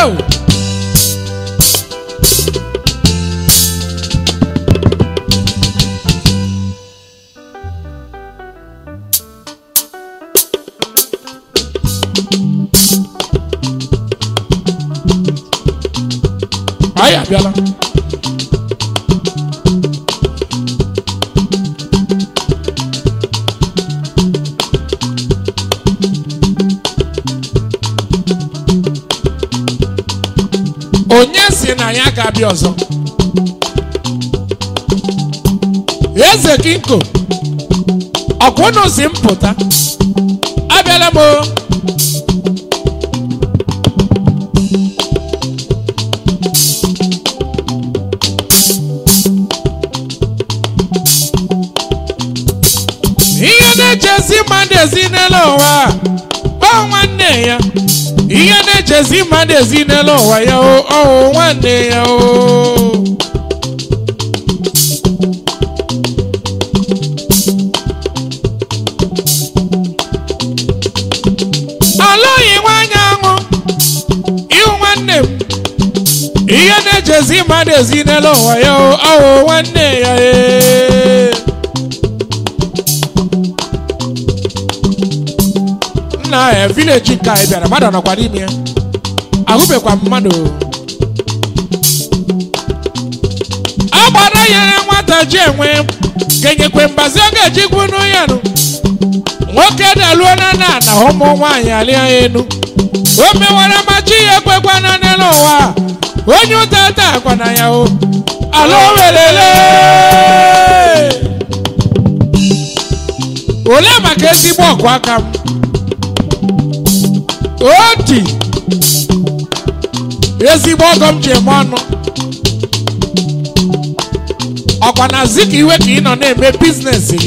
Oh! anyị abịala onye si na ya ga-abịa ọzọ eze kinko ọkwụnụ si m pụta abịala m o ihe na-echezi mmadụ ezi n'elu ụwa ọ nwanne ya ihe na-echezi mmadụ ezi n'elu ụwa ya o ọ wụ nwanne ya o alụghị nwanyị aṅụ ịhụ nwanne m ihe na-echezi mmadụ ezi n'elu ụwa ya o ọ wụ nwanne ya ee nna ya vileji nke anyị bịara mmadụ nọkwa n'ime ya ahụbekwa m mmadụ a gbara nyere nwata ji enwe kenyekwe mbazi ọ ga-eji gwunu ya nụ nwoke daluo na na na ụmụ nwaanyị alịa ya enu o mewara machi ya ekwekwana n'elu ụwa onye ụta taa kwana ya o ala welele olee maka ezigbo ọgụ aka m oti ezigbo ọgọ m ji eme ọnụ ọkwa na zi ka iwe ka ị nọ na-eme biznes gị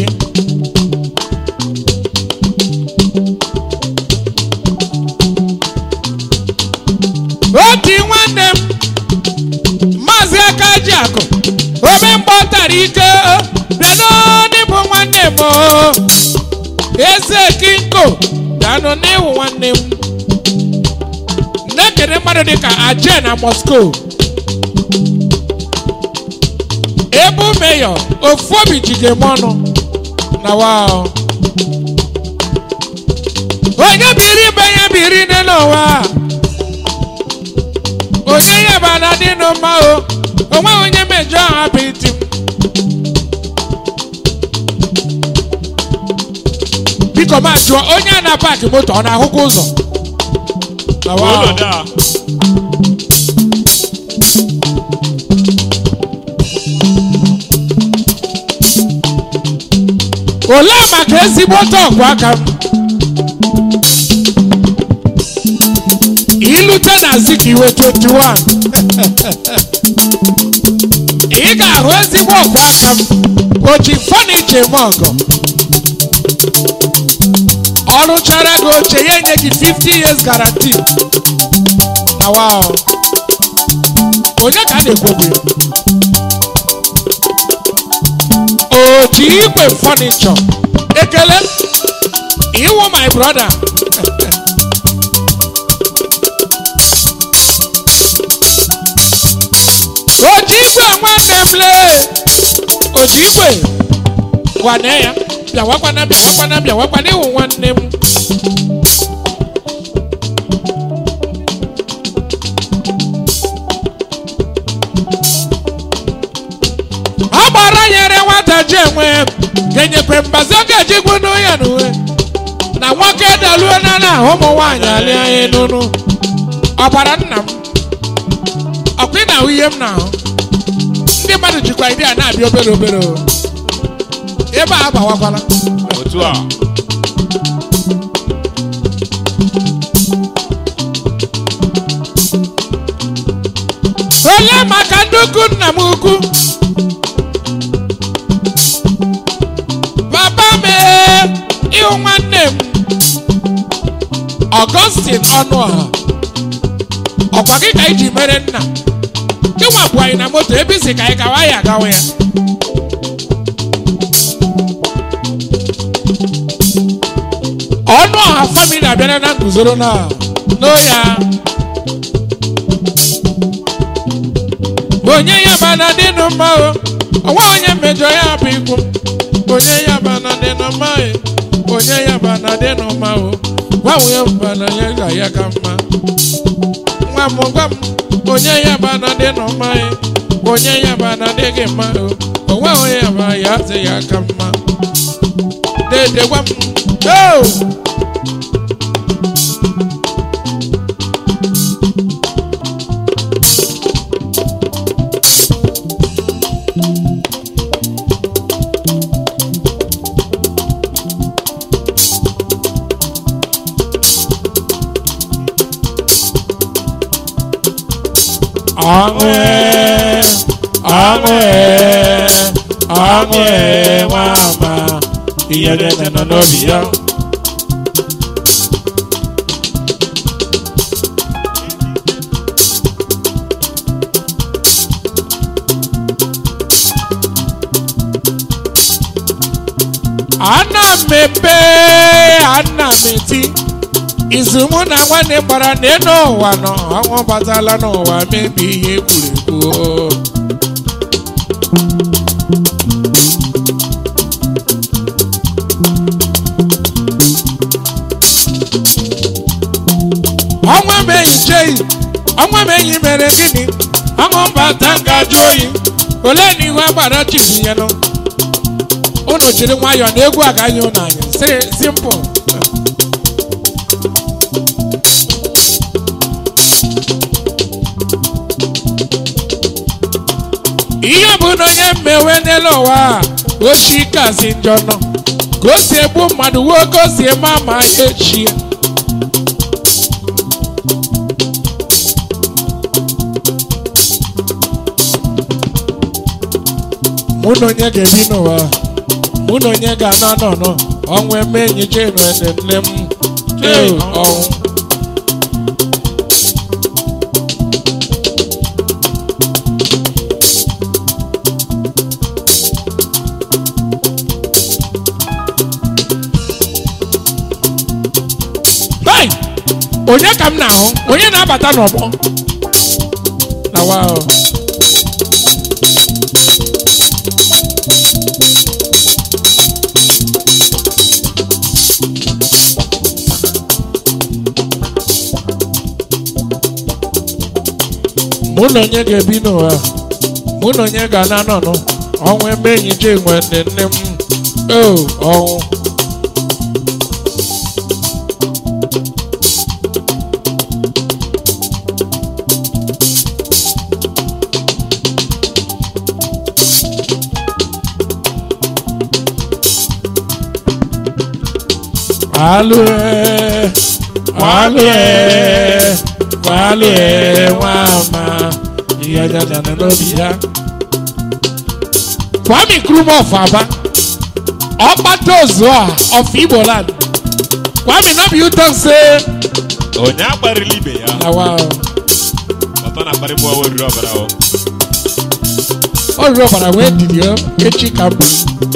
oti nwanne m maazị aka ji akụ ome mgbe ọ tara ike bịa n'ịbụ nwanne m o. eze kinko danụ n'iwu nwanne m na-ekene mmadụ dịka aje na moscow ebu meyọ ofu obi jide m ọnụ na wao onye biri ibe ya biri n'elu ụwa onye ya bana dịnụ mma o onweghị onye mejọ ha bụ iti m biko ma jụọ onye a na-paakị moto ọ na-ahụkwa ụzọ Na wa. Olodo a. olee maka ezigbo ọgụ aka m ilute na zikiwe 21 ị ga-ahụ ezigbo ọgụ aka m oji fọniche m ọgọ ọ rụchara gị oche ya enye gị 50 years guarantee na wow onye ka a na-ekwu okwu ya? oji igwe fọnichọ ekele iwu my brother oji igwe nwanne m lee oji igwe gwane ya bịawakwana bịawakwana bịawakwana iwu nwanne m ọ gbara nyere nwata ji enwe kenyekwe mbazi ọ ga-eji gwunu ya n'uwe na nwoke daluo na na ụmụ nwaanyị alịa ya n'unu ọbara nna m ọkwa ị na-ahụ ihe m na-ahụ ndị mmadụ jikwa ide a na-abịa obere obere o. ebe a agbawakwala Otu a. olee maka ndị ukwu nna m ukwu papa m ee, ịhụ nwanne m ọgọstin ọnụọha ọkwa gị ka iji mere nna gị nwapụ anyị na moto ebe isi ka anyị gawa ya agawa ya ọnụ ọha famili abịara na nguzoro na n'oya onye ya bana dị nụ mma o ọnwa onye mmejọ ya bụ ikwu onye ya bana dị nụ mma e onye ya bana dị nụ mma o gbanwee bana ya ga ya ka mma nwa m gwa m onye ya bana dị nụ mma e onye ya bana dị gị mma o onwe onye ya ba ya dị ya ka mma dede gwa m o ọṅụ e, ọṅụ e, ọṅụ e, nwa ama ihe niile nọ n'obi ya ana m ebe ana m eti izu mụ na nwanne gbara n'elu ụwa nọ ọnwụ batala n'ụwa mebi ihe egwuregwu ọnwa m enyi cheyi ọnwa m enyi mere gịnị ọṅụ mbata ngajụ oyi ole na ihu agbara chibunyelụ unu jiri nwayọọ na egwu agaghị unu anya si simple ihe bụ na onye mmewe n'elu ụwa a ochi kazi njọ nọ ka o si egbu mmadụ wuo ka o si eme ama ya echi mụ na onye ga-ebi n'ụwa mụ na onye ga-anọ n'ọnọ ọnwụ eme enyi jenu ene nne m ee ọnwụ Hey! onye ka m na-ahụ onye na-abata n'ọgbọ na wa mụ na onye ga-ebi n'ụwa mụ na onye ga-ana nọnụ ọnwụ ebe enyi je nwe nne nne m o ọnwụ Alue, alue, alue, nwama, ihe dada na n'obi ya. Kwame Nkrumah of Aba, Ọkpata Ozuọha of Igbo land. Kwame no be you talk say onye akparịla ibe ya na wa ọtọ na-akparị mụ ọwa oriri ọbara o ọ rụrụ ọbara wee didi o echi ka mbụ.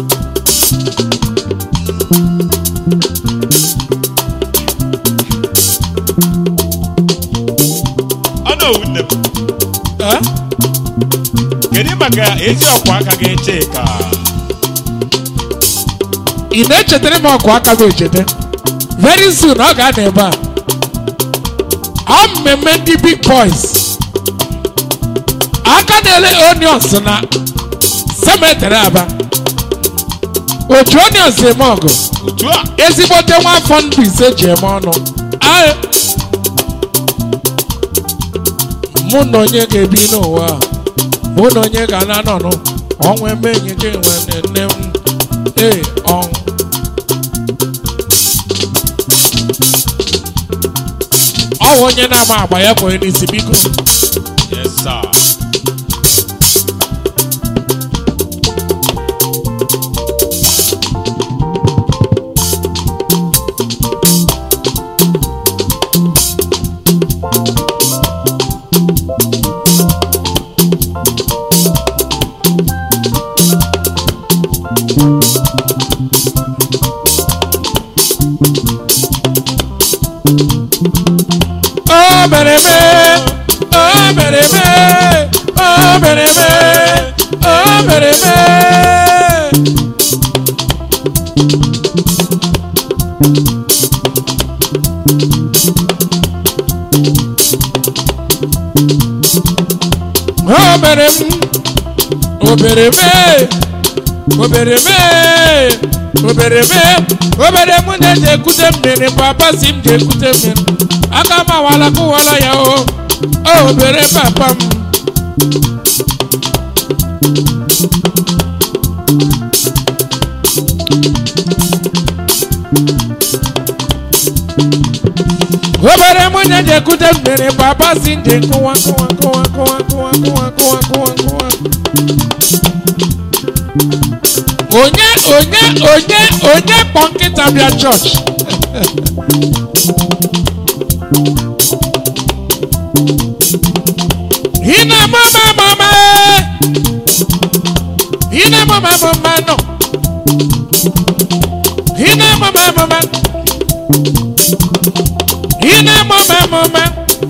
ọ na owu nne m Eh? kedu maka ezi ọkwa aka gị chika ị na-echetara m ọkụ aka m echeta very soon ọ ga-anọ ebe a ọ mmemme ndị big boys aka na-ele onions na cemetery aba otu onions eme ọgụ otu a ezigbote nwa afọ ndụ ise ji eme ọnụ Aye. mụ na onye ga-ebi n'ụwa a, mụ na onye ga-ana nọnụ ọnwụ eme enyi gị nwe nne m ee ọnwụ ọ bụ onye na-ama agba ya kwere n'isi biko yes sir o mere eme o mere eme o mere eme mere mee o mere m obere mee obere mee obere mee obere m na-eji ekute mmiri papa si m ji ekute mmiri aka m awala kụwala ya o o obere papa m obere m na-eji ekute mmiri papa si m ji nkụwa nkụwa nkụwa nkụwa nkụwa nkụwa nkụwa nkụwa nkụwa onye onye onye onye kpọ nkịta bịa chọọchị ina mama mama ina mama mama no ina mama mama ina mama mama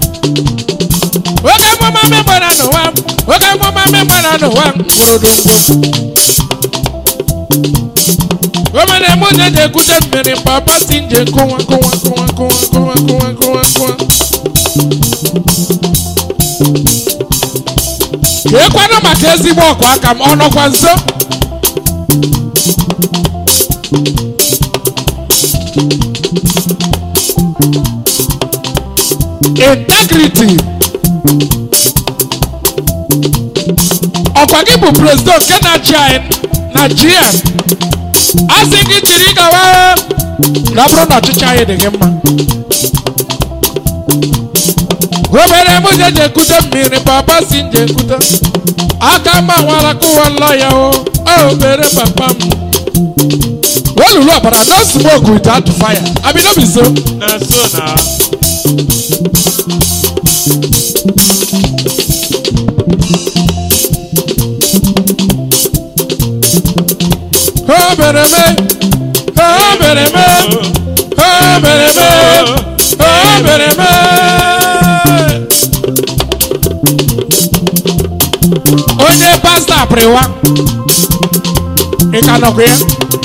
oge mama memgbara n'ụwa oge mama memgbara n'ụwa ngwodongwo omere mụ na eji ekute mmiri papa si nje nkụwa nkụwa nkụwa nkụwa nkụwa nkụwa nkụwa nkụwa ka ekwanụ maka ezigbo ọkụ aka m ọ nọkwa nso integrity ọkwa gị bụ prezident nke na-achị anyị na gm a sị gị jiri gawa na ọ bụrụ na ọchịchị anyị dị gị mma obere m je je ekute mmiri papa si nje ekute aka mma nwara kụwala ya o o obere papa m olulu ọbara no smoke without fire abi no be so na so na o mere me o mere me o mere me o mere me onye pasta apịrịwa ị ka nọkwa ya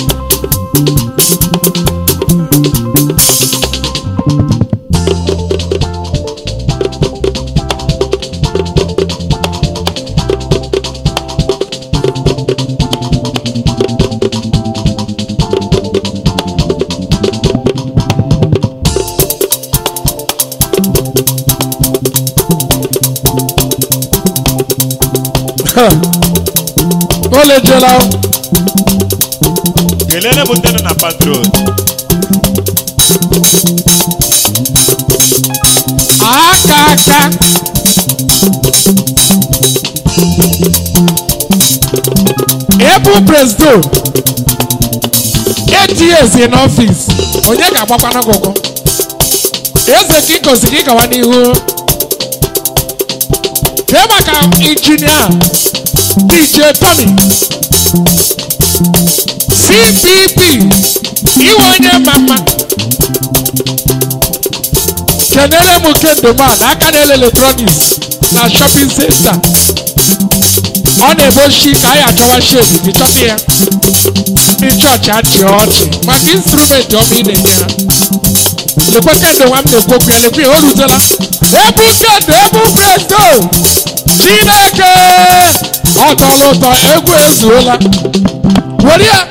o lejela kelele m ndị nọ na patrol aka aka ebu prezdo eight years in office onye ga-agbakwana gị ụkwụ eze ka ịgozi gị gawa n'ihu kee maka injinia dj tommy cpp iwe onye mma mma kenere m kendoman aka na-ele eletrọniks na shọpin senta ọ na-ebochi ka anyị achọwa shedi gị chọta ya ndị chọọchị achị ọchị maka instrumenti ọma ị na-enye ha lekwe kendo nwa m na-ekwu okwu ya lekwe ya o rutela ebu kendo ebu presto chineke ọ tọrọ ụtọ egwu ezuola were ya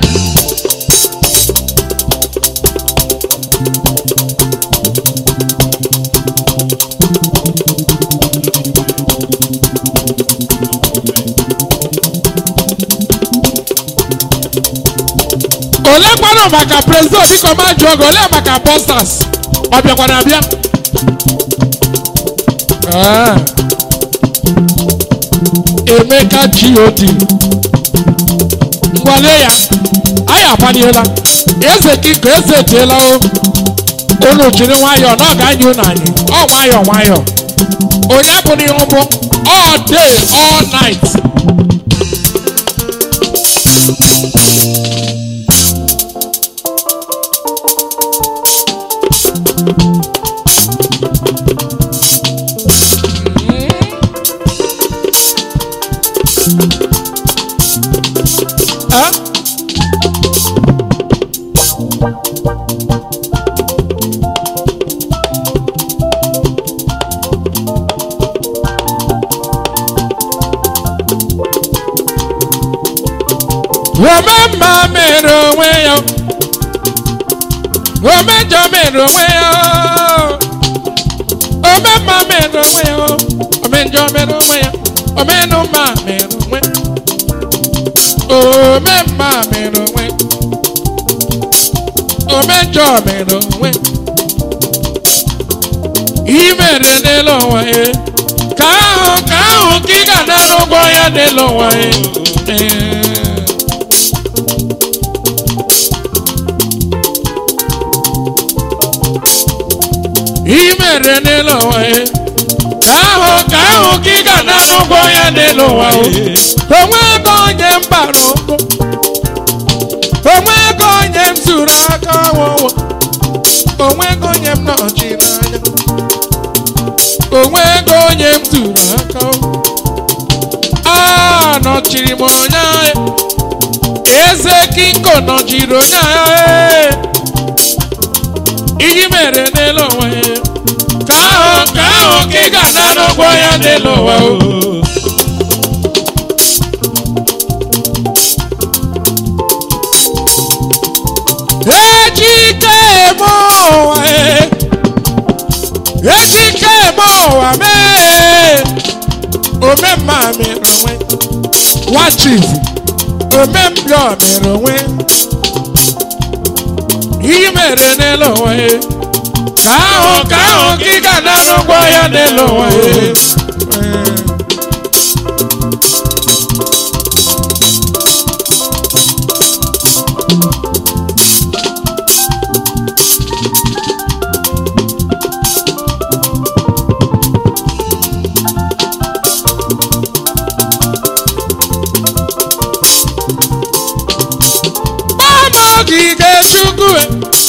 ole kwanụ maka prezident biko ma jụọ gị ole maka bọstas ọ bịakwara abịa Ah. emeka god ngwale ya anyị agbaniela eze kiko eze eteela o unu jiri nwayọọ na ọ ga-anya unu anyị ọ nwayọọ nwayọọ onye bụ n'ihu bụ all day all night omemma mere onwe ya omejọ mere onwe ya omemma mere onwe ya omejọ mere onwe ya omenụma mere onwe omemma mere onwe omejọ mere onwe imere n'elu ụwa ya ka ahụ ka ahụ ka ị ga-anara ụgwọ ya n'elu ụwa ya Ee. imere n'elu ụwa ya ka ahụ ka ahụ ka ị ga-anara ụgwọ ya n'elu ụwa o onwe ego onye m bara ụkwụ onwe ego onye m zuru aka ọwụwa onwe ego onye m nọchiri anya onwe ego onye m zuru aka ọwụwa. a nọchiri m onye agha eze kinko nọchiri onye agha iyi mere n'elu ụwa ya ka ahụ ka ahụ ka ị ga-anara ụgwọ ya n'elu ụwa o ejike eme ụwa e ejike eme ụwa mee omemma mere onwe nwa chief omembịa mere onwe ihe mere n'elu ụwa e ka ahụ ka ahụ ka ị ga-anara ụgwọ ya n'elu ụwa e gbama ogige chukwu e.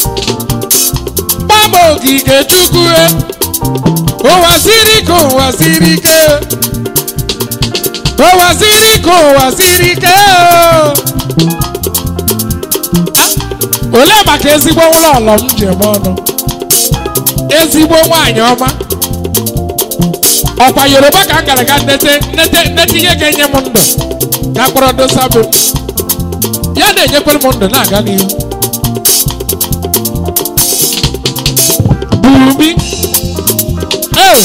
gbama ogige chukwu e. ụwa siri ka ụwa siri ike ụwa siri ka ụwa siri ike o. olee maka ezigbo ụlọ ọlọ m ji eme ọnụ ezigbo nwaanyị ọma ọkwa yoruba ka m gara ga nnete nnete nnete ihe ga-enye m ndụ ka kpọrọ dosa bụ m ya na-enyekwere m ndụ na-aga n'ihu bumi ee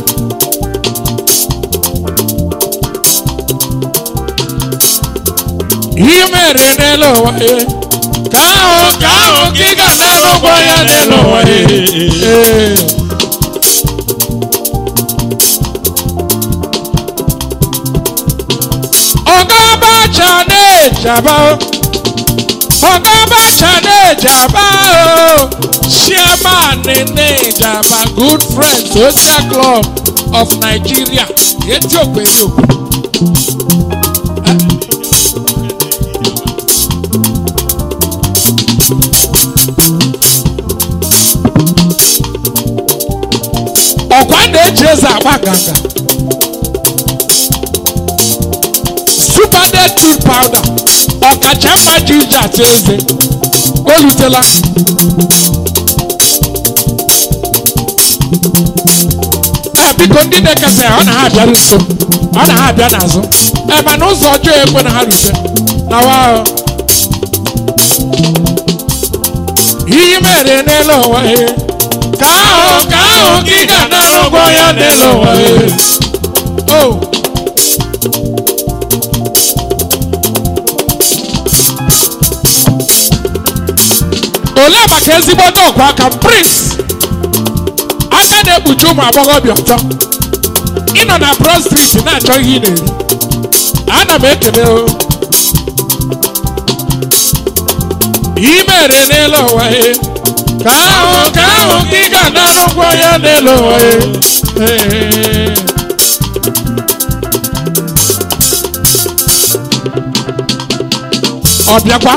ihe mere n'elu ụwa ya ka ahụ ka ahụ ka ị ga-anara ụgwọ ya n'elu ụwa ya ee ọga abacha na-ejaba ọga abacha na-ejaba o chairman na-ejaba good friend social club of nigeria eziokwu eziokwu ọkwa na-eji eze agba nganga super dead tea powder ọkacha mma ji iji atụ eze o rutela ee biko ndị na-ekesa ya ọ na ha abịaru nso ọ na ha abịa n'azụ ee mana ụzọ ọjọọ ekwe na ha rute na wa ihe mere n'elu ụwa ya ka ahụ ka ahụ ka ị ga-anara ụgwọ ya n'elu ụwa ya o olee maka ezigbo ọkwa aka m prince aka na-ekpuchi ụmụ agbọghọbịa ọtọ ịnọ na broad street na-achọ ihe ị na-eri ana m ekele o imere n'elu ụwa ya ka ahụ ka ahụ ka ị ga-anara ụgwọ ya n'elu ụwa ya Ee. ọ bịakwa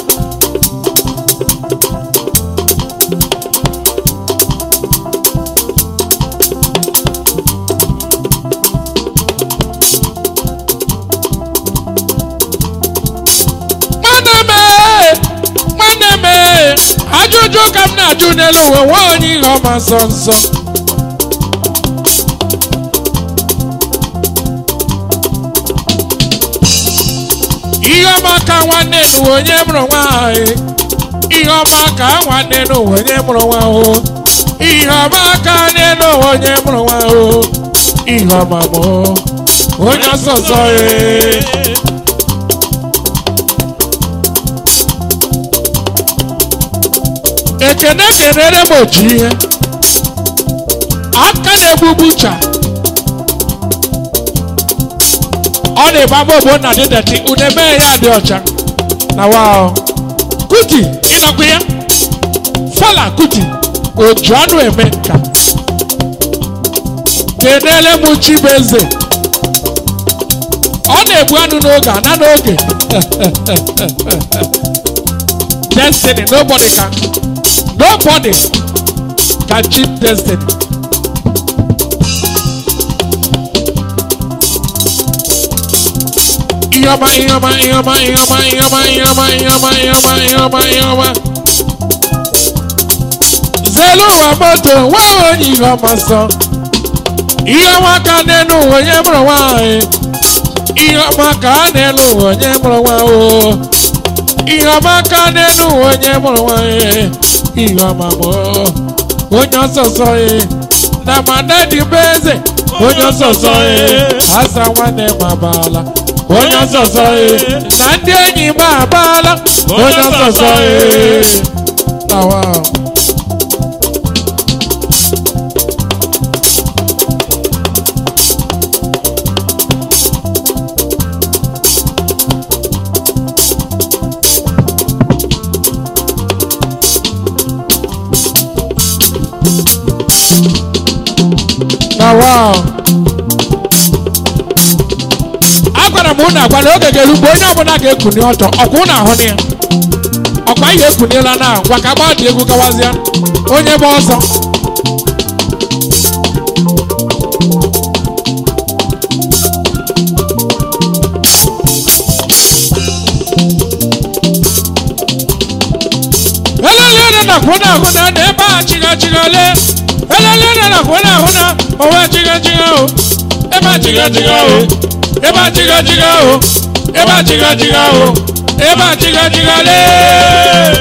nwanne m ee, nwanne m ee, ajụjụ ka m na-ajụ n'elu ụwa nwa onye ihe ọma nsọ nsọ ihe ọma ka nwanne n'ụwa onye mụrụ nwaanyị ihe ọma ka nwanne n'ụwa onye mụrụ nwa o ihe ọma ka nne n'ụwa onye mụrụ nwa o ihe ọma mụ onye ọsọsọ ee ekene kenere m otu ihe aka na-egbugbu cha ọ na-ebe ama ogbo na dị deti une mee ya dị ọcha na wa kuti ịnọkwa ya fala kuti oju anụ eme nka kenere m chibeze ọ na-egbu anụ n'oge ana n'oge destiny nobody can nobody can cheat destiny Ioma, Ioma, Ioma, Ioma, Ioma, Ioma, Ioma, Ioma, Ioma, Ioma. Zelu wa moto, wa onye ihe ọma sọ. Ihe ọma ka n'elu ụwa onye mụrụ nwaanyị. Ihe ọma ka n'elu ụwa onye mụrụ nwa o. Ihe ọma ka n'elu ụwa onye mụrụ nwaanyị. Ihe ọma bụ onye ọsọsọ ya. Na mana dị bụ eze. Onye ọsọsọ ya. Asa nwanne m abala. onye ọsọsọ ee na ndị enyi m abaala onye ọsọsọ ee tawa tawa agwara m ụnụ agwala oge ga-eru mgbe onye ọbụla ga-ekuni ọtọ ọkwa ụnụ ahụ na ya ọkwa ihe ekuniela na ngwa ka agba dị egwu gawazịa onye bụ ọsọ elele na kwụna ahụ na na ebe a chiga chiga le elele na kwụna ahụ na onwe chiga chiga o ebe a chiga chiga o ebe a chiga chiga o ebe a chiga chiga o ebe a chiga chiga le.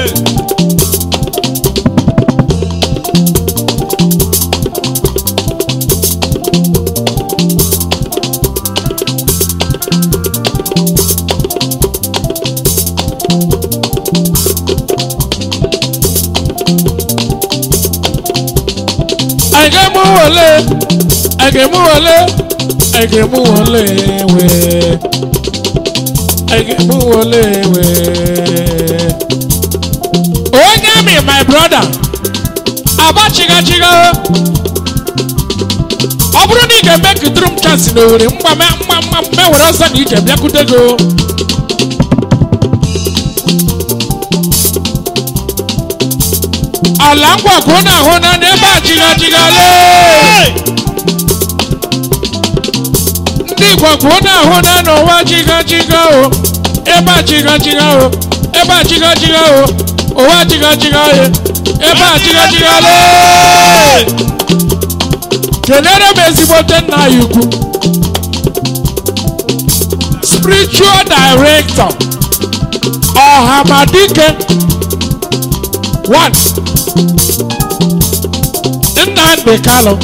I get mu wọlé, I get mu wọlé, I get mu wọlé wẹ̀, I get mu wọlé wẹ̀. Onye mi my brother, aba chigachiga o. Ọ bụrụ na ị ga-eme kidrum chance n'Owere mgba mma mma mma mewere ọsọ na ije bịakwute gị o. ala ngwa ka ụnụ ahụ na n'ebe a chigachiga lee ndị igbo ka ụnụ ahụ na n'ụwa chigachiga o ebe a chigachiga o ebe a chigachiga o ụwa chigachiga o ebe a chigachiga lee kelere m ezigbote nna anyị ukwu spiritual director ọhamadike one nnamdi kalo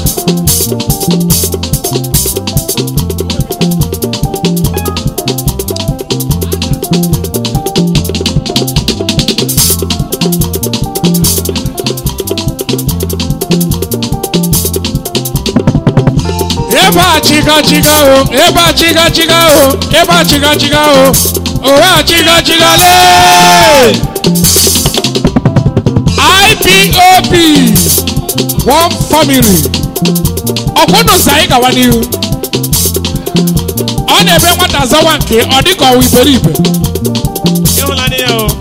ebe a chiga chiga o ebe a chiga chiga o ebe a chiga chiga o owe a chiga chiga lee. IPOB one family ọkwụnụ sa anyị gawa n'ihu ọ na-ebe nwata zawa nke ọ dịka ọwa iberibe ịhụnanya ya o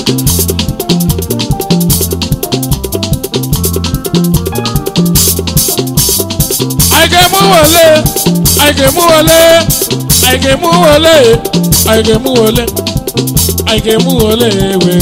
anyị ga-emu wele anyị ga-emu wele anyị ga-emu wele anyị ga-emu wele anyị ga-emu wele wee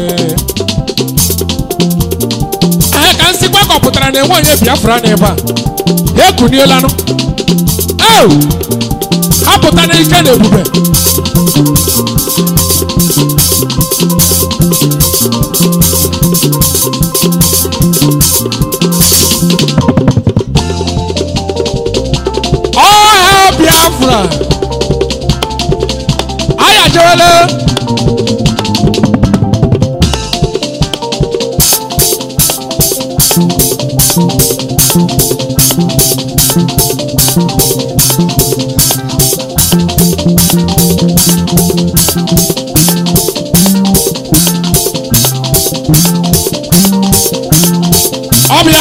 ee ka nsị gbakọpụtara na enwe onye biafra n'ebe a ha ekunielanụ au ha pụta n'ike na ebube ọha biafra ayajewele ọbịa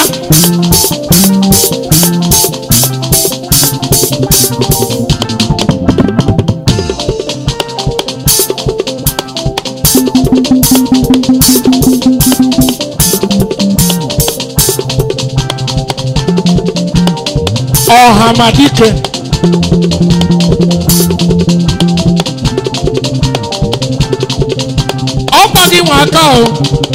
ọhamadike ọkwa gị nwe aka o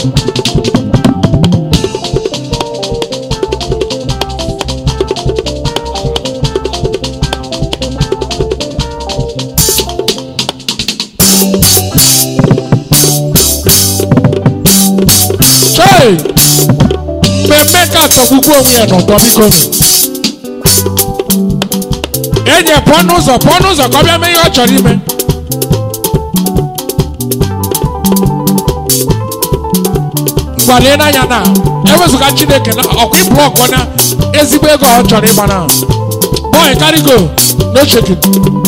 chei mmemme ka atọgbukwu onwe ya n'ụtọ biko enyi ya pụọ n'ụzọ pụọ n'ụzọ ka ọ bịa mee ihe ọ chọrọ ime ngwalie n'anya na ewezụga chineke na ọkwa blọk na ezigbo ego ọ chọrọ ịgba na boy carry go no shaking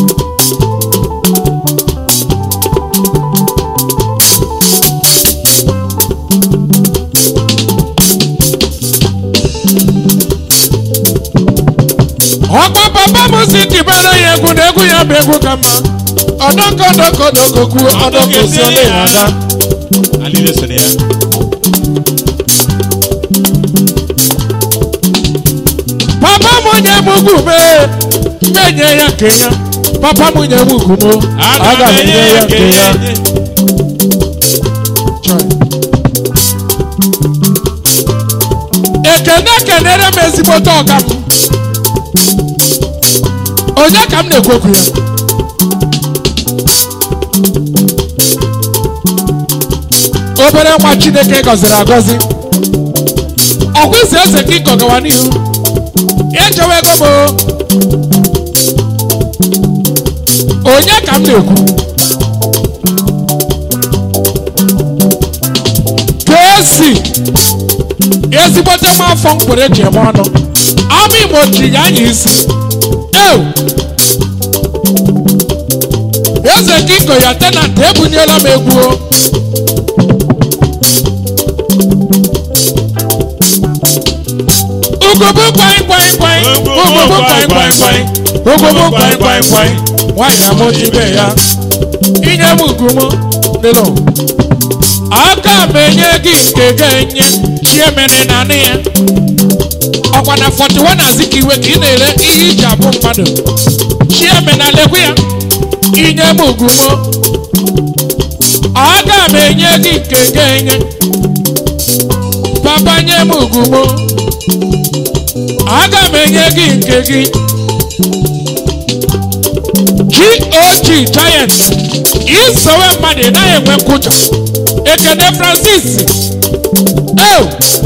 ọkwa papa m si tibere ya egwu na egwu ya bụ egwu ka mma ọdọkọ ọdọkọ ọdọkọ kwuo ọdọkọ si ole ya ada alile so na ya papa m nye m ugwu mee mmenye ya nke ya papa m nye m ugwu mo aga m enye ya nke ya Chai. ekene kenere m ezigbote ọga m onye ka m na-ekwu okwu ya obere nwa chineke gọziri agọzi ọkwa isi eze gị gọgawa n'ihu ejewe ego m o. onye ka m na-ekwu kesi ezigbote nwa afọ mkpụrụ eji eme ọnụ ama igbo ji ya anya isi ew eze kingo ya tenant ebunyela m egwu o. ugobo kwai kwai kwai ugobo kwai kwai kwai ugobo kwai kwai kwai nwanyị amụjibe ya inye m ugwu m dịlụ aka m enye gị nke ga-enye chi emere na anị ya ọkwa na 41 azikiwe ka ị na-ere ihe iji abụ mmadụ chi eme na lekwe ya inye m ugwu m aga m enye gị nke ga-enye papa nye m ugwu m aga m enye gị nke gị gog giant isowe mmadụ ị naghị enwe nkwụcha ekene francis eo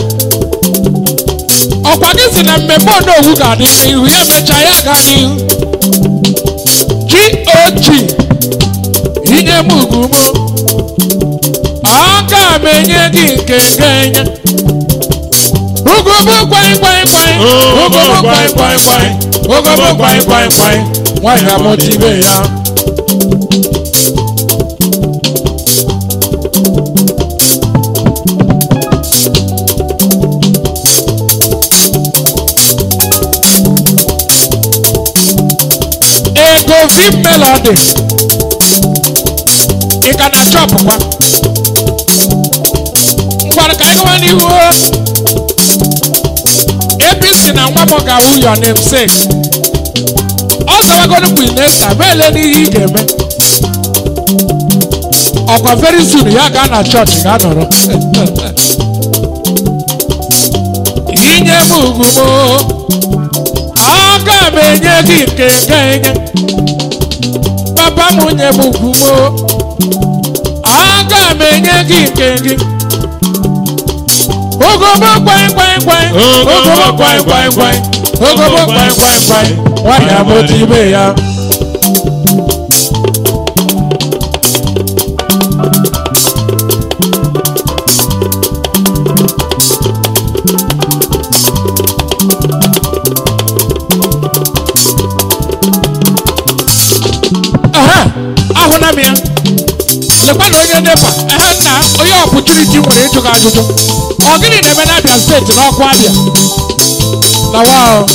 ọkwa gị si na mmemme onowu ga-adị n'ihu ya emecha ya aga n'ihu gog inye m ugwu m aga m enye gị nke ga-enye ugobo kwai kwai kwai ugobo kwai kwai kwai ugobo kwai kwai kwai nwanyị amụtibe ya ego vim melody ị ka na chọpụkwa ngwara ka anyị gawa n'ihu o. apc na nwa m ga-awụ your namesake ọ zawagoro mgbe ị na-esa ma ele n'ihe ị ga-eme ọkwa very soon ya gaa na chọọchị ga nọrọ inye m ugwu m aga m enye gị nke ga-enye papa m nye m ugwu m aga m enye gị nke gị ogobo kwai kwai kwai ogobo kwai kwai kwai ogobo kwai kwai kwai nwanyị amụta ibe ya Aha, ahụna m ya lekwa na onye nepa ehe nna onye ọpụchuriti nwere ịjụ gị ajụjụ ọ gịnị na-eme n'abịa steeti n'ọkụ abịa na wa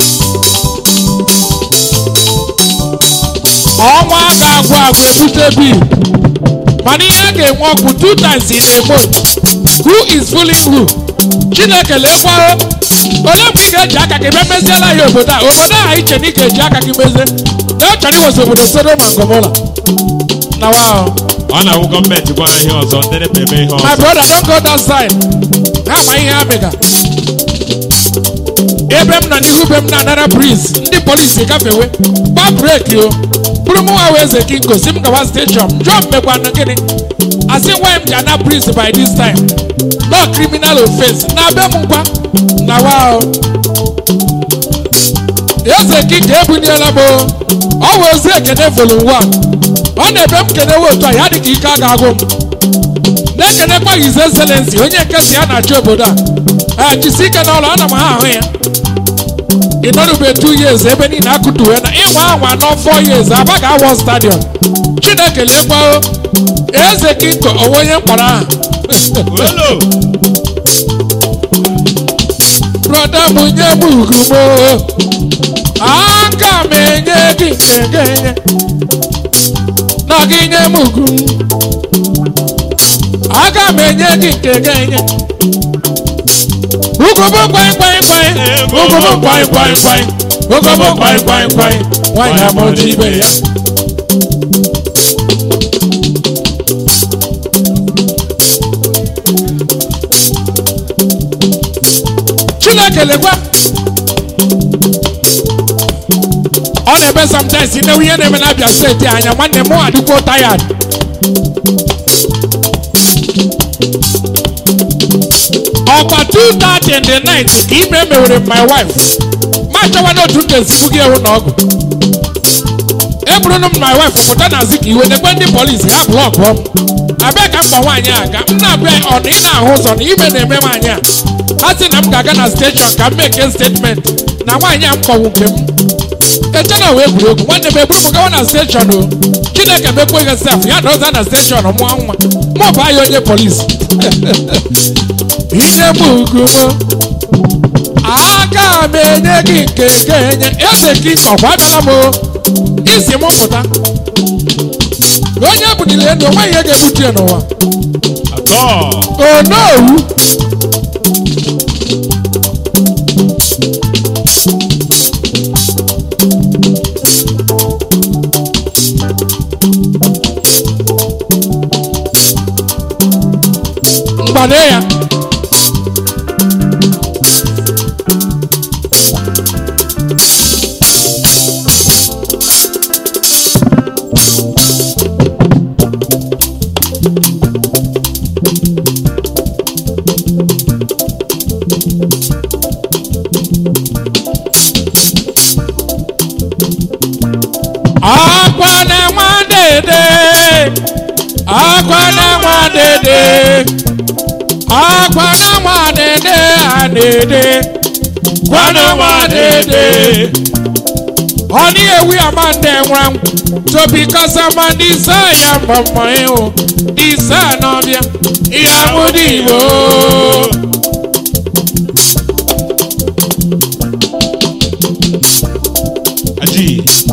ọnwa ga-agwụ agwụ ebute bil mana ihe a ga-enwe ọkụ two times in a month who is fooling who chineke lekwa ole mgbe ị ga-eji aka gị bịa meziela ya obodo a obodo a iche na ị ga-eji aka gị mezie na ọ chọrọ iwezi obodo Sodoma na Gomora na wa ọ na-awụ gọọmenti gwa ha ihe ọzọ ndị nepa eme ihe my ọzọ brother don't go that side ha ma ihe ha mega ebe m nọ n'ihu be m na-anara breeze ndị polisi gafewe gba breki o bụrụ m nwa wee eze kingo si m gawa steshọn jụọ m mekwanụ gịnị asị nwa m ji ana breeze by this time no criminal offense na be m ngwa na wa o eze kingo ebunyela m o ọ wee ozi ekene volum 1 ọ na-ebe m kenewe otu a ya dị ka ike a ga-agụ m na-ekenekwa his excellency onye nke si ya na-achị obodo a jisi ike n'ọrụ ana m ha ahụ ya ị nọrụbe two years ebe niile akụtuwe na ịnwa anwa nọ four years aba ga-awọ stadion chineke lekwa eze kinko onwe onye mkpọrọ aha olo broda m nye m ugwu m aka m enye gị nke ga-enye na gị nye m ugwu m aga m enye gị nke ga-enye ugobo kwai kwai kwai ugobo kwai kwai kwai ugobo kwai kwai kwai nwanyị amụta ibe ya chineke lekwa ọ na-eme sometimes nnewe ihe na-eme n'abịa steeti anya nwanne m adịkwo tired ọkwa 2:30 in the night ka ime mewere my wife ma chọwa n'otu m ga-esi gị ewu na ọgụ eburunu m my wife pụta na zi ka iwe nekwe ndị polisi ha blọkụọ m abịa ka mkpa nwaanyị a ga m na-abịa ọ na ị na-ahụ ụzọ na ime na-eme nwaanyị a ha sị na m ga-aga na steshọn ka m meke statement na nwaanyị a m kpọwu nke m eche na wee egwuregwu nwanne m eburu m gawa na steshọn o chineke mekwa ihe sef ya na ọza na steshọn mụọ nwa mụ bụ anya onye polisi inye m ugwu m aka m enye gị nke ga-enye eze gị ọkwa abịala m o isi m pụta onye bunile elu onwe ihe ga-ebutu ya n'ụwa atọ onowu mgbade ya akwa na nwa dede akwa na nwa dede akwa na nwa dede a dede kwana nwa dede honey ewi amande nwam to because amandi sa ya mbọmbọ ihu isa n'ọbịa ihe amụdị igbo aji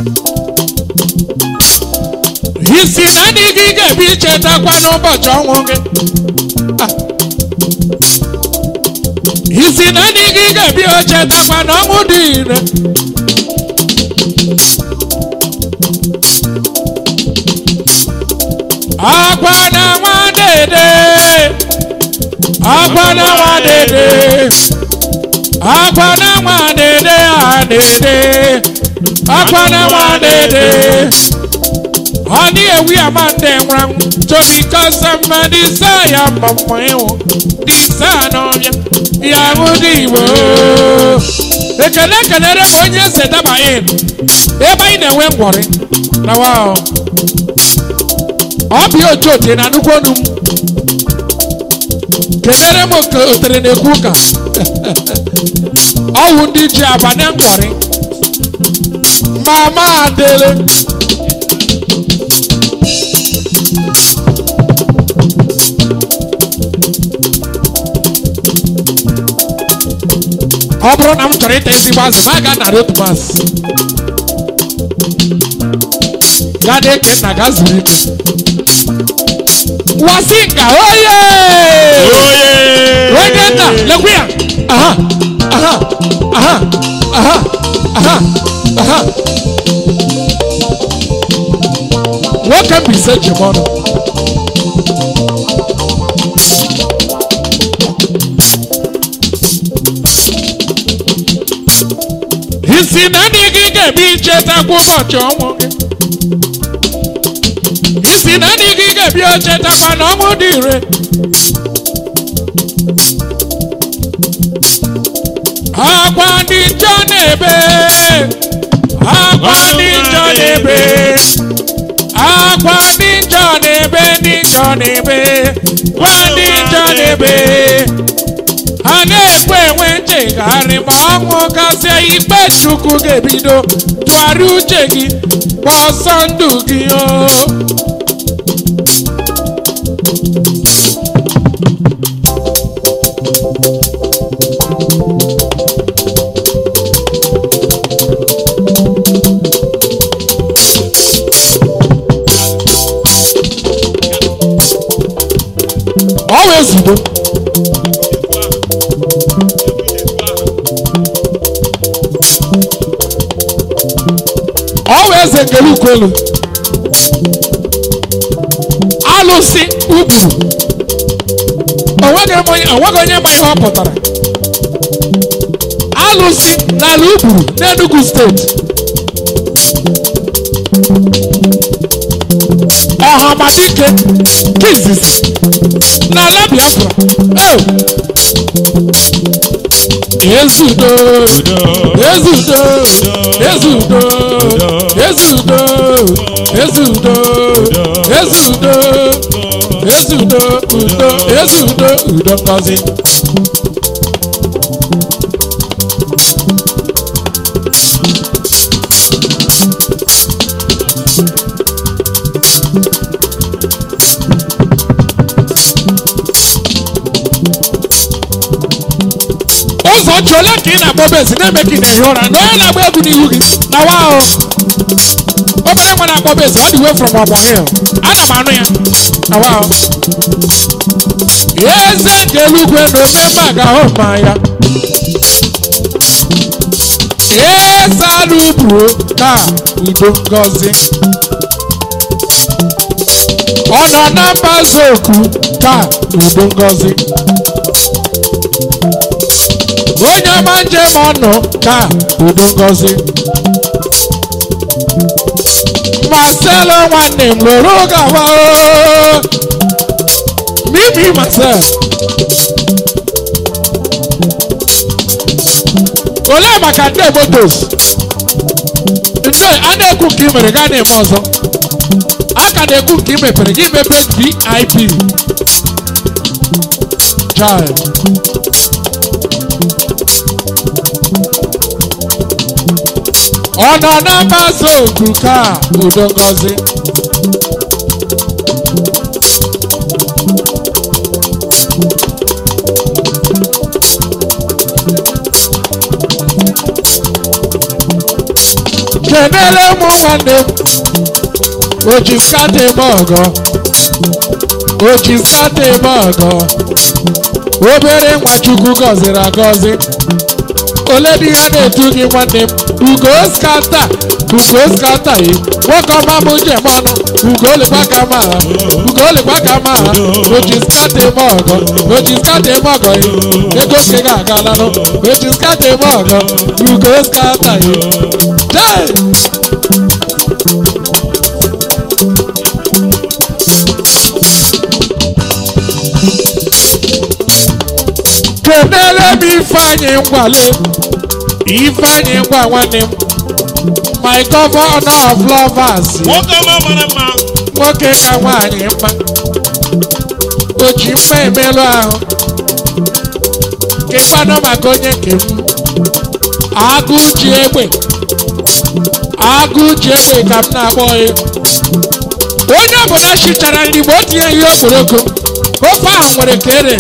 isi na ndị gị ga-ebi chetakwa n'ụbọchị ọnwụ gị Ah. isi na ndị gị ga-ebi chetakwa n'ọnwụ dị ire akwa na nwa dede akwa na nwa dede akwa na nwa dede a dede akwa na nwa dede ọ ní ewi amande nwụrụ anwụ tobi kọsa mma disa ya mmọmmọ ịwụ disa n'ọbịa ya hụ dị igbo ekele ekelere m onye ese daba in ebe anyị na-enwe ngwọrị na wa ọ bụ ya otu ote na nnukwu ọnụ m kelere m oke otere na-ekwu ụka ọwụ ndị ji abanye ngwọrị mama adele ọ bụrụ na m chọrọ ịta ezigbo azụ ma ga narị otu mas gaa na-eke nna gaa zuru ike wasinga oye Oye! onye nna lekwe ya aha aha aha aha aha aha nwoke mbise ji m ọnụ isi na ndị gị ga-ebi ichetakwa ụbọchị ọnwụ gị isi na ndị gị ga-ebi ochetakwa na ọnwụ dị ire akwa ndị njọ na-ebe akwa ndị njọ na-ebe akwa ndị njọ na-ebe ndị njọ na-ebe kwa ndị njọ na-ebe ha na-ekwe enwe nchegharị ma ọnwụ gasịa ikpe chukwu ga-ebido tụgharịa uche gị gba ọsọ ndụ gị o ọ wee zugbo ọ wee eze ngere ukwelu alụsị ugburu onweghị m onye onweghị onye ma ihe ọ pụtara alụsị n'ala ugburu n'enugu steeti ọhamadike kizizi n'ala biafra eo ezudo ezudo ezudo ezudo ezudo ezudo ezudo udo ezudo udo ngozi ụzọ chi ole ka ị na-agba obezi na-eme ka ị na-ehi ụra na onye na-agba egwu n'ihu gị na wa ahụ obere nwa na-agba obezi ọ dị way from ọgbọ hill ana m anụ ya na wa ahụ eze nke eluigwe na ome mma ga-ahụ mma ya eze anụ ubuo ka udo ngozi ọ nọ na mbaze okwu ka udo ngozi onye ọma njem ọnụ ka udo ngozi marcelo nwanne m lụrụ gawa oo. mimi marcel olee maka ndị motos ndị a na-ekwu nke i mere gaa na-eme ọzọ a ka na-ekwu nke i mepere gị mepe vip child ọ nọ na mgbasa okwu ka udo ngozi kenere ụmụ nwanne m o ji nkata eme ọgọ o ji nkata eme ọgọ obere nwa chukwu gọziri agọzi ole dị ya na-etu gị nwanne m ugo skata ugo skata yi nwoke ọma m njem ọnụ ugo olekwa ka ma ugo olekwa ka ma oji skata eme ọgọ oji skata eme ọgọ yi ego nke ga agalanụ oji skata eme ọgọ ugo skata yi jee ifeanyị ngwale ifeanyị ngwa nwanne m my governor of lovers nwoke ọma mara mma nwoke ka nwaanyị mma o ji mma emelụ ahụ kekwanụ maka onye nke m agụ ji egbe agụ ji egbe ka m na-akpọ ya onye ọbụla chichara nri mgbe o tinye ihe okporoko ofe ahụ nwere ka ere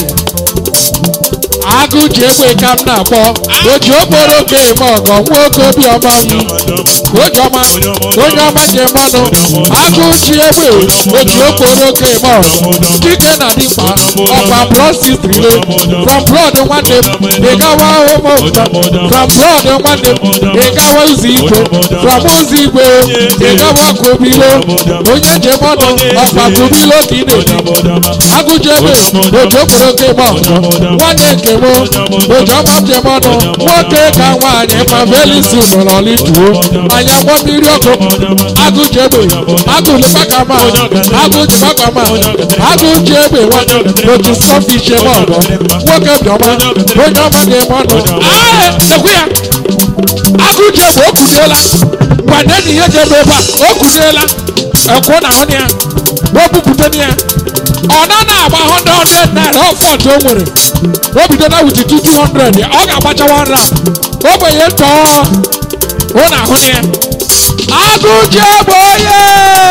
agụ ji egbe ka m na-akpọ o ji okporoko eme ọgọ nwa oke obiọma m onye ọma onye ọma njem ọnụ agụ ji egbe oji okporoko eme ọgọ dike na dịkpa ọkwa prostitute from blood nwanne m ị gawa ụmụ ụtọ from blood nwanne m ị gawa ụzọ igwe from ụzọ igwe ị gawa kobilo onye njem ọnụ ọkwa kobilo ka ị na-eji agụje egbe oji okporoko eme ọgọ nwanne nke m oji ọma njem ọnụ nwoke ka nwaanyị ma belisi nọrọ lituo anya gbọ mmiri ọkụ agụje egbe agụlịkpakama agụjikpakama agụji egbe nwanne oji sọfish eme ọgọ nwoke bịọma onye ọma ga-eme ọnụ ae ekwu ya agụji egbe o kuliela ngwa nne ihe ji ebe ebe a o kuliela ekwu na ahụ ya o bupụta ya ọ na na-agba 100 naira ọfọt o nwere o bido na wuti 200 ọ ga-agbacha 1 rand ogbenye tọọ hụ na ahụ ya agụji egbe onye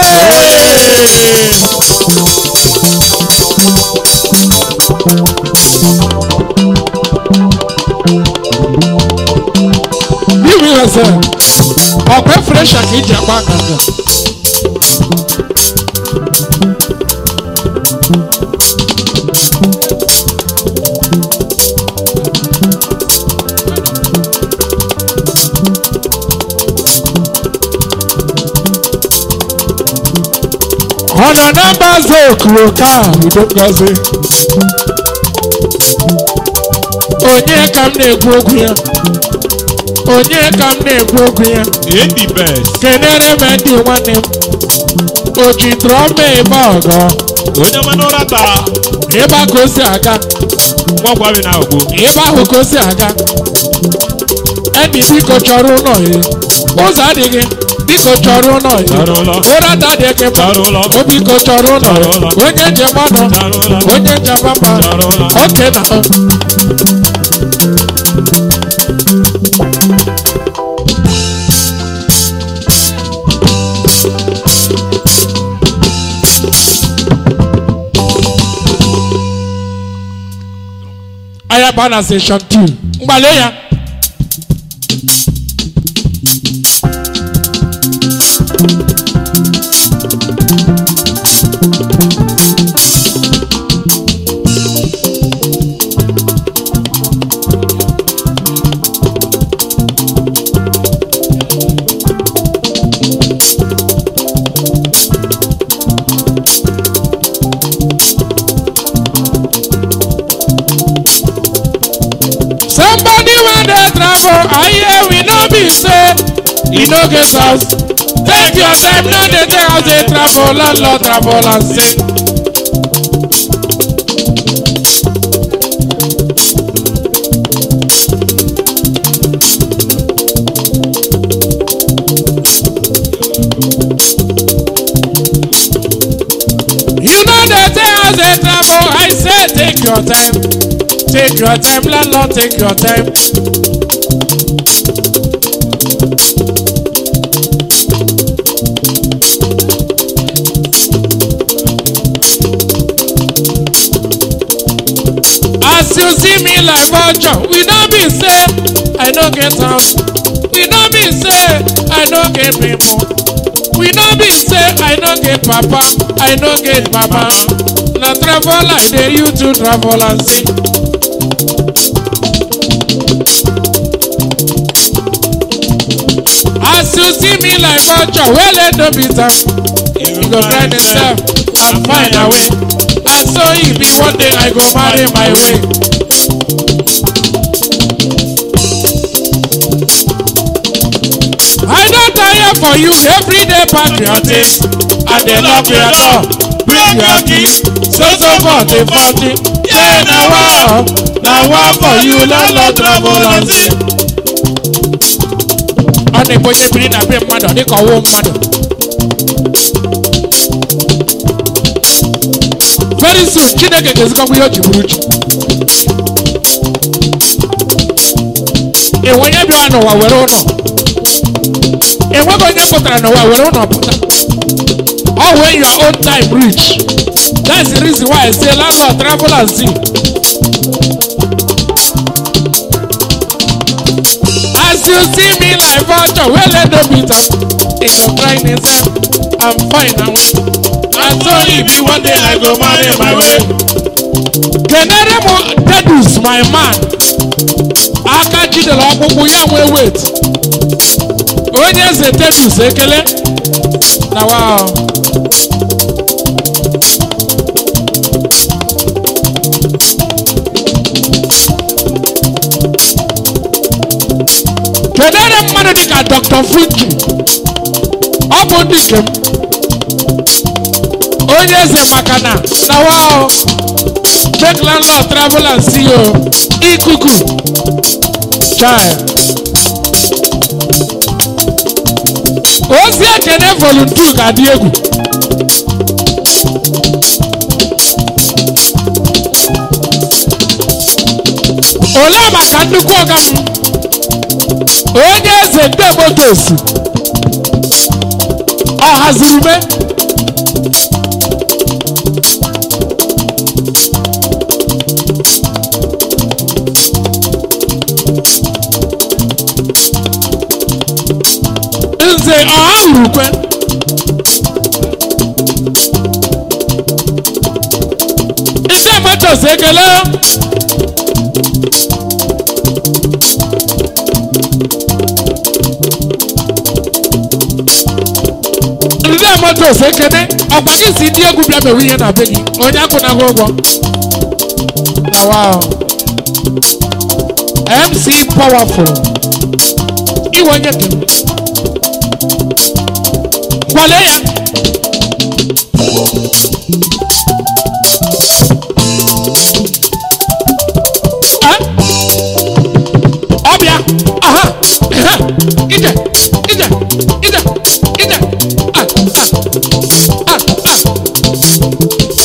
iwe ihe sị ọkwa fresha ka iji agba nganga ọ nọ na mbaze okuro ka udo ngozi onye ka m na-ekwu okwu ya onye ka m na-ekwu okwu ya edi best kenere m ndị nwanne m o ji drọma ebe ọgọ onye ọma n'ụra taa ịba ka o si aga nwakwa bi na ogbo ịba ahụ ka o si aga enyi biko chọrọ ụlọ ya ụzọ adịghị biko chọrọ ụlọ ya Chọrọ ụlọ. ụra adịghị mma Chọrọ ụlọ. o biko chọrọ ụlọ Chọrọ ụlọ. ya onye njem ọnụ Chọrọ ụlọ. onye njem mma Chọrọ ụlọ. oke na ayaba na session 2 mgbale ya somebody wey dey travel i hear we no be say e no get house take your time no dey take house dey travel landlord travel and sing. You know the day as they travel, I say take your time. Take your time, landlord, take your time. As you see me like vulture, we don't be say I no get house. We don't be say I no get people. We no be say I no get papa, I no get mama. Na travel like dey you to travel and see. As you see me like vulture, well let no be time. You go find yourself and find a way. And so e be one day I go marry my way. I don tire for you everyday patriotism and dey knock your door bring your gift so so for the party say na wa na wa for you landlord travel and see. ọ na-egbe onye biri na be mmadụ ọ dịka ọwụ mmadụ very soon chineke ga-ezikọkwa ihe o ji bụrụ chi enwe onye bịara n'ụwa were ụlọ enweghị onye pụtara n'ụwa were ụlọ pụta ọ when your own time reach that's the reason why i say landlord travel and see as you see me like vulture wey let no beat am in your brightness i'm fine and well And so e be one day I go marry my way. kenere m dedus my man aka jidere ọkpụkpụ ya nwee wet onye eze dedus ekele na wa kenere mmadụ dịka dr fungi ọ bụ ndị nke m onye eze maka na na wa make landlord travel and see you ikuku chai ozi ekene volunteer ga-adị egwu olee maka nnukwu ọga m onye eze nde motos ọ haziri me nze ọha urukwe ndị motos ekele ndị motos ekene ọkwa gị si ndị egwu bịa mewe ihe na be gị onye akwụnaghị ụgwọ na wow mc powerful iwe onye gị kwale ya Eh? ọbịa aha ehe, ije ije ije ije ah ah ah ah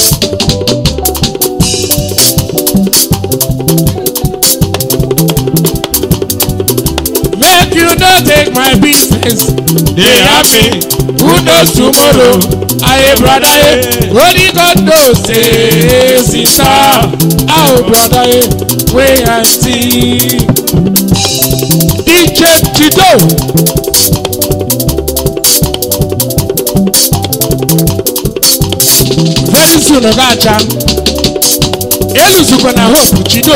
make you no take my business They happy. who knows tomorrow aye brother eh only god knows say sister how brother eh wey i see dj jido very soon oga aja eluzukwa na hope jido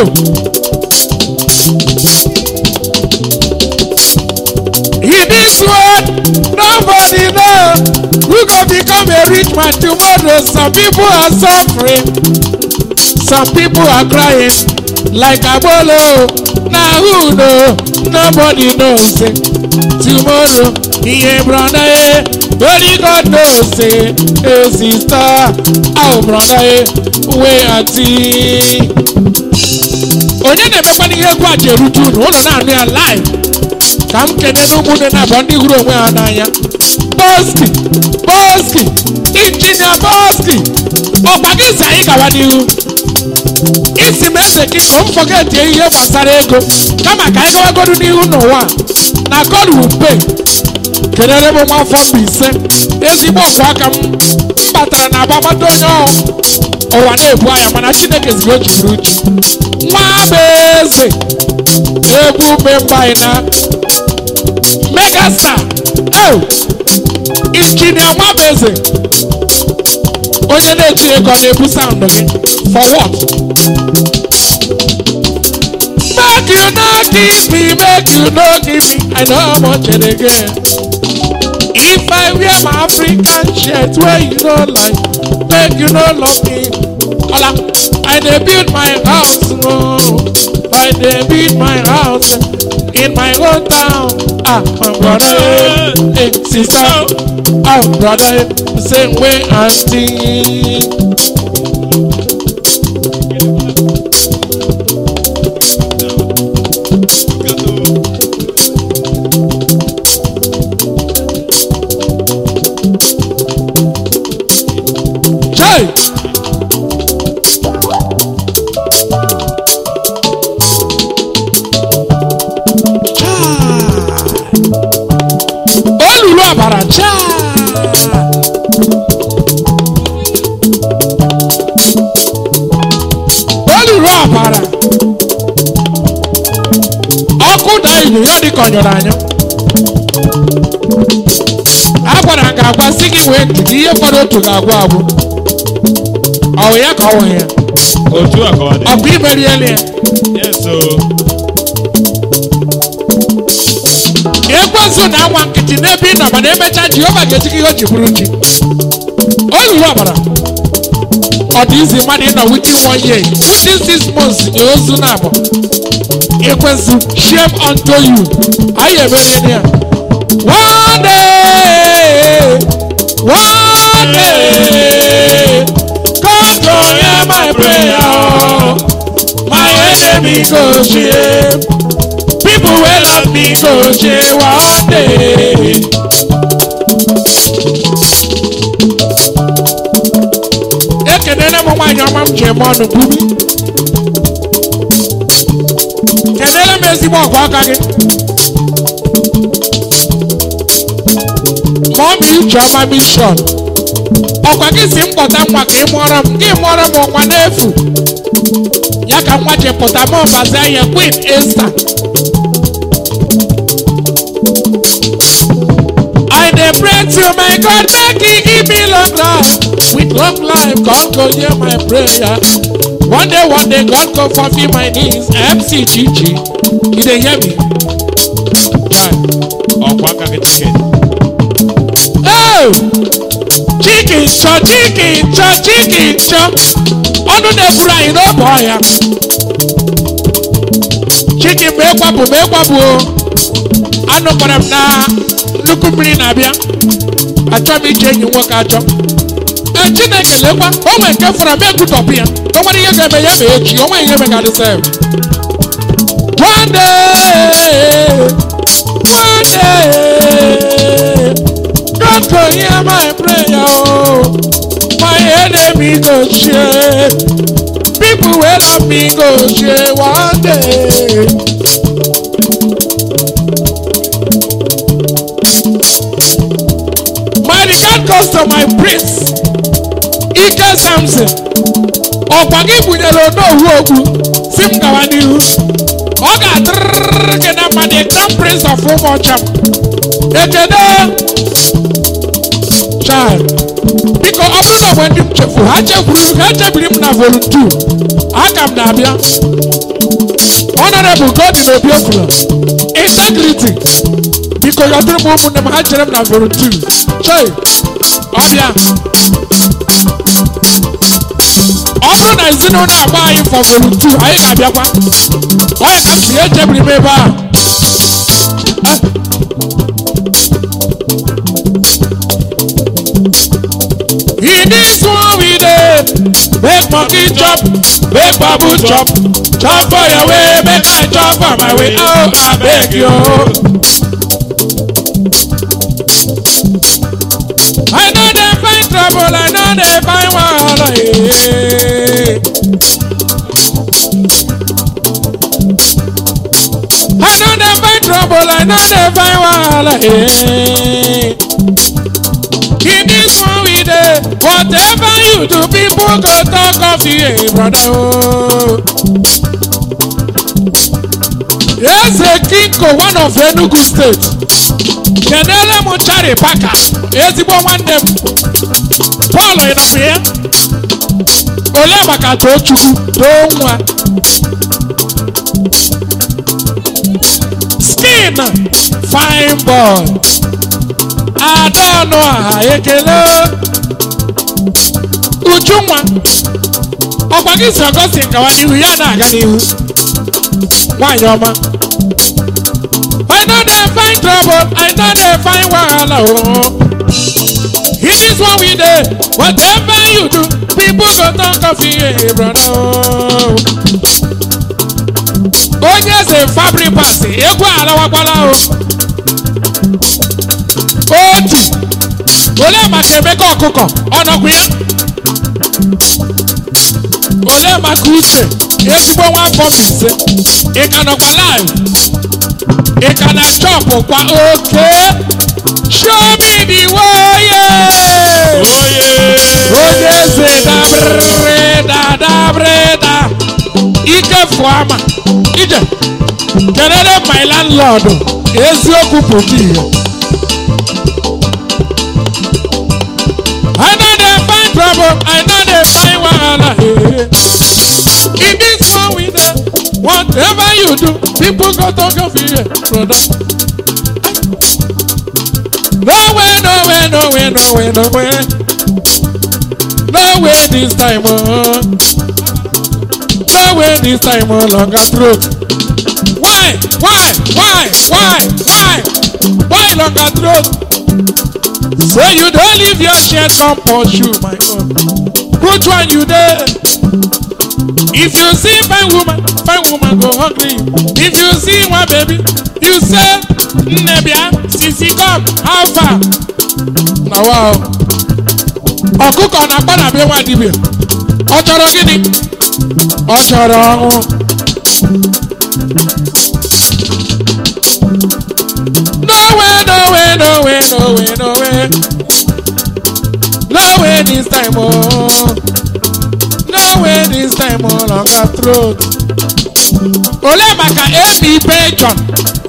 In this world, nobody know who go become a rich man tomorrow. Some people are suffering, some people are crying like Abolo. Now who know? Nobody knows it. Tomorrow, yeah, brother, eh, only God knows it. Hey, sister, oh, brother, eh, wait and see. onye na-emekwana ihe egwu a ji erute unu ụlọ na-anụ ya live ka m kene n'ụmụnne na abụọ ndị hụrụ onwe ha n'anya boski boski injinia boski ọkwa gị si anyị gawa n'ihu isi m eze gị ka m fọgetie ihe gbasara ego kama ka anyị gawagodu n'ihu n'ụwa a, na god will pay kelere m nwa afọ Mbaise ezigbo ọkwa aka m m batara na agbamata onye ọ ụwa na-ebu anya mana chineke ziri o jiburu uche nwa bụ eze ebube mba anyị na megastar oh injinia nwa bụ eze onye na-eji ego ọ na-ebu saụndụ gị for what make you no give me make you no give me i know how much it again if i wear my african shirt wey you no like make you no love me ola i dey build my house no i dey build my house in my own town ah my brother eh, eh sister oh brother eh, same way aunty elu ya dị ka ọ nyụrụ anyụ a gwara m ga agwa si gị wee ndidi ihe fọdụ otu ga-agwụ agwụ ọ wụ ya ka ọ wụ ya otu a ka ọ dị ọ bụ imeriela ya yes o ekwensu na anwa nkịtị n'ebe ị nọ mana emechaa jehova ga-eji gị ihe o ji bụrụ ji olulu ọbara ọ dị izi mmadụ ịnọ within one year within six months nye ozu na abụ ekwensu shame unto you anyị emeriela ya one day one day God go hear my prayer oh. my enemy go shame people wey love me go shame one day. ekenere m nwaanyị ọma m ji eme ọnụ bubi kenere m ezigbo ọgụ aka gị ma ọ bụ uche ọma mishọn ọkwa gị si m kpọta nwa ka ị mụọrọ m gị mụọrọ m nwa n'efu ya ka nwa ji pụta m ọbazi ahịa queen esta I dey pray to my God make he give me long life. With long life, God go hear my prayer. One day, one day, God go fulfill my needs. MC Chichi, you dey hear me? Chai. ọkwa aka gị chicken Oh! Chicken chọ, chicken chọ, chicken chọ. Ọnụ na-egburu anyị n'oge ọhịa. Chicken ma ịkwapụ ma ịkwapụ o. Anụ kpara m na nnukwu mmiri na-abịa. Achọ m ije enyi nwoke achọ. Ee, Chineke lekwa, o nwere nke fọrọ m egwutọpụ ya. O nwere ihe ga-eme ya ma echi, o nwere ihe megadị sef. One day, one day, God go hear my prayer, oh. My enemy go share. People wey love me go share one day. My regard goes to my prince, Ike Samson. Ọkwa gị bunyere onowu okwu si m gawa n'ihu. Ọ ga-adịrịrị gị na mma the crown prince of ụmụọcha m. Ekene child. Biko ọ bụrụ na mgbe ndị m chefu ha chefuru ha echebiri m na volunteer. Aka m na-abịa. Honorable Godwin Obiofula. Integrity. Biko yọdụrụ m ụmụnne m ha chere m na volunteer. Chei, ọbịa. Ọ bụrụ na ezinụlọ agba anyị for volunteer, anyị ga-abịakwa. Onye ka m si echebiri m ebe a. Ah. In this one we dey make monkey chop, make babu chop, chop for your way, make I chop for my way. Oh, I beg you. I know they find trouble, I know they find wahala. eh. I know they find trouble, I know they find wahala. eh. In this one we dey, whatever you do, people go talk of you, eh, brother. Oh. Eze Kinko, one of Enugu State. Kenele m Chari Paka, ezigbo nwanne m. Paul ịnọbụ ya. Ole maka Tochukwu, too nwa. Skin, fine boy. Adaọnụ aha ekele. Ujunwa, ọkwa gị si Ọgọstin gawa n'ihu ya na-aga n'ihu. Nwaanyị ọma. I know they find trouble, I know they find wahala. Oh. In this one we dey, whatever you do, people go talk of you, eh, brother. Oh. Onye eze fabric pass, egwu alawakwala o. Otu, olee maka Emeka ọkụkọ, ọ nọkwa ya? Olee maka Uche, ezigbo nwa afọ Mbaise, ị ka nọkwa live? ị ka na chọpụ kwa oke show me the way yeah. oye onye eze dabrịda dabrịda ike fụọ ama ije kelele my landlord eziokwu pụta ihe I know they find trouble, I know they find wahala. eh, eh. In this one with them, whatever you do, people go talk of you, eh, brother. No way, no way, no way, no way, no way. No way this time, oh. No way this time, oh, longer throat. Why? Why? Why? Why? Why? Why longer throat? So you don't leave your shirt on pursue, my God. Which one you there? If you see fine woman, fine woman go hungry. If you see one baby, you say, Nebia, sisi come, how far? Na wow. Ọkụkọ na-akpa na be nwa dibịa. Ọ chọrọ gịnị? Ọ chọrọ ọnwụ. No way, no way, no way, no way, no way. No way this time, oh. No way this time, oh, longer throat. Ole maka ebi Belgium.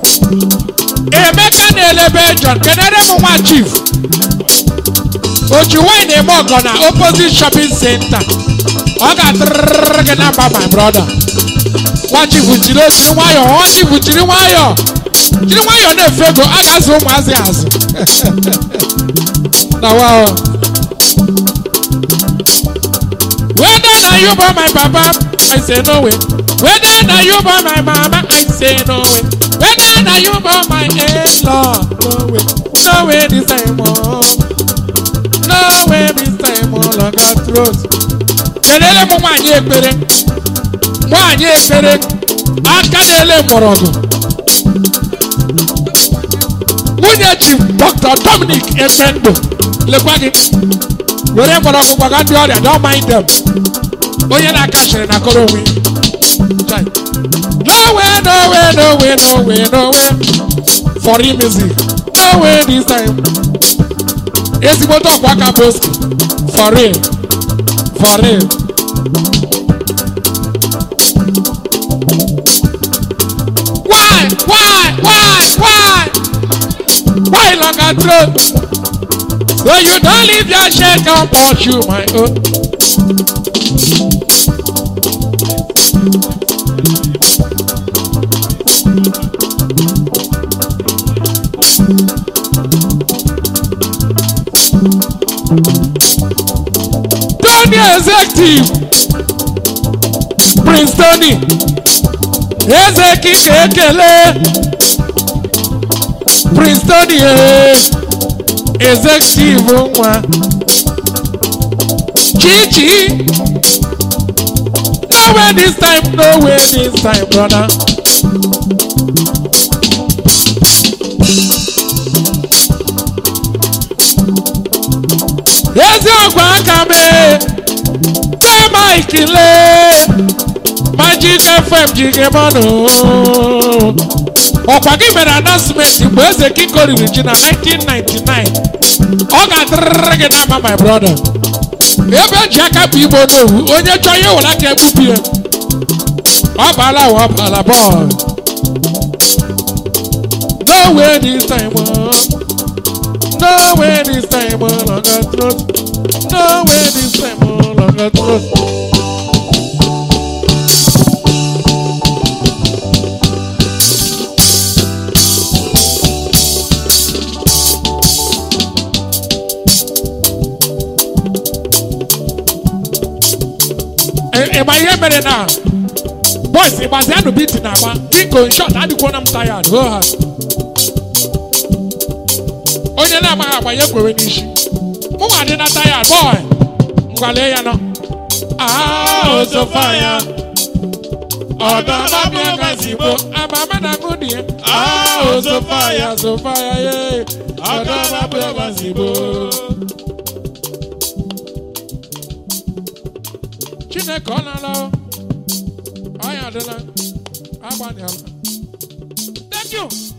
Emeka na-ele Belgium. Kenere m nwa chief. Oji wine eme ọgọ na opposite shopping center. Ọ ga-atụrụrụrụ gị na mba my brother. Nwa chief jiri ojiri nwayọọ. Nwa chief jiri nwayọọ. jiri nwayọọ na-efe ego a ga-azụ ụmụazị azụ na wa whether na you born my papa i say no way whether na you born my mama i say no way whether na you born my in-law no way no way this time oh no way this time oh longer throat kelele m nwaanyị ekpere nwaanyị ekpere aka na-ele mgbọrọgwụ nwunye chief dr dominic efendo lekwa gị were mgbọrọgwụ gbaga ndị ọrịa don't mind them onye na-aka shiri na kọrọ onwe Chai. no way no way no way no way no way for real music no way this time ezigbote ọkwa aka boski for real for real why why why why why longer throat so you don leave your shirt on pursue my own. Tony executive Prince Tony eze kike ekele Prince Tony eh, executive nwa Chichi no way this time no way this time brother. eziokwu aka mee mee mike lee magic fm ji gị mmanụ ọkwa gị mere announcement mgbe eze kiko riri ji na 1999 ọ ga-adịrịrị gị n'ama my brother ebe eji aka bụ igbo n'owu onye chọọ ihe were aka egbubi ya ọ baala wa ọ baala bọọlụ no way this time oh. no way this time oh, longer throat no way this time oh, longer throat Ị- ịgba ihe mere na boys ịgbazianụ biti na agba biko nshọt adịkwona m tayad ho ha onye na-amaghị agba ya kwere n'isi mụnwa dị na tayad bọị ngwale ya nọ Ah, Ozofaya. ọdọ mabịa gazigbo amama na ṅụ dị ya Ah, Ozofaya, Ozofaya, ye. ọdọ mabịa gazigbo chineke ọ na-ala o. ọ ya adịla agbanyela thank you